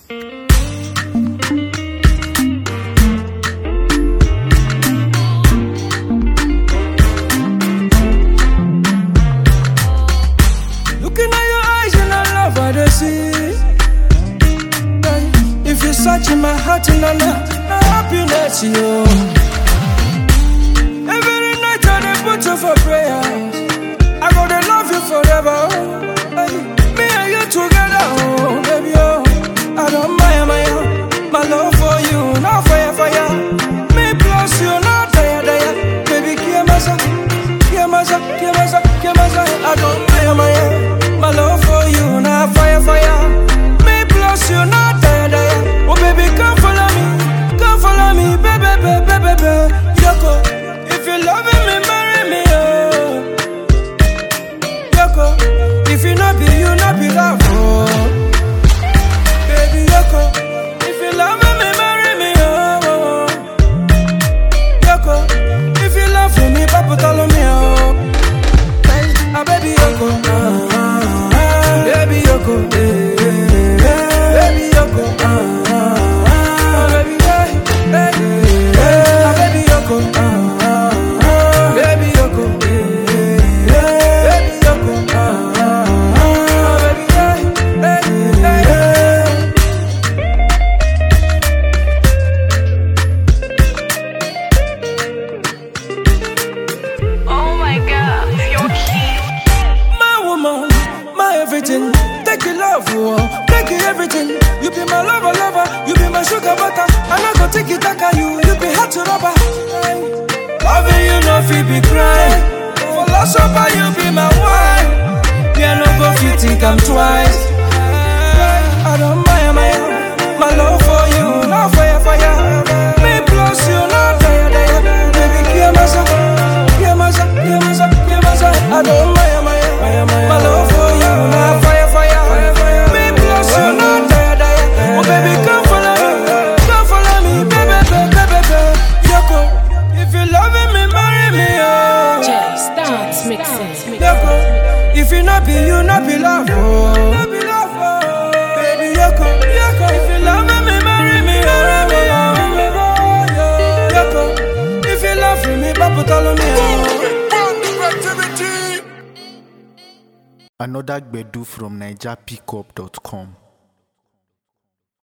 Looking at your eyes and I love what I see. Hey, If you search in my heart and I love my happiness, you. Every night I dey put you for prayer. I gotta love you forever. Hey, me and you together, oh baby, oh. I don't mind my my love for you, not fire, fire. Me plus you, not tire, tire. Baby, give my son, give my son, give my son, give my son. I don't mind my my love for you, not fire, fire. Me plus you, not tire, tire. Oh baby, come follow me, come follow me, baby, baby, baby, baby. Yoko, if you loving me, marry me, oh. Yoko, if you not be you, not be love, oh. Baby Yoko, if you love me, marry me, oh. oh, oh. Yoko, if you love me, Papa tell me, oh. Ah, baby Yoko, ah, ah, ah. baby Yoko, eh, eh, eh. baby Yoko, ah, ah, ah. baby, eh, eh, eh. Ah, baby Yoko, ah, ah, ah. baby Yoko, eh, eh, eh. baby Yoko, ah, ah, ah. baby, eh, eh, eh, eh. Oh my god, you're cute. My woman, my everything. Take your love, oh, take your everything. You be my lover, lover. You be my sugar butter. I not go take it back on you. You be hot to rubber. Loving you, no feel be crying. For lost over, you be my wine. Yeah, no go fit think I'm twice. I don't mind my my love for you, not fire, fire. Me plus you, not fire, fire. Baby, give my son, give my son, give my son, give my son. I don't mind my my love for you, not fire, fire. Me plus you, not fire, fire. Oh baby, come follow me, come follow me, baby, baby, baby, baby. Yoko, if you loving me, marry me, oh. Jay Stance mixing. Yoko, if you not be you, not be love, oh. Not be love, oh. Baby Yoko, Yoko, if you love me, marry me, marry me, oh. Yoko, if you love me, Papa tell me, oh. Another Gbedu from NigerPickup.com.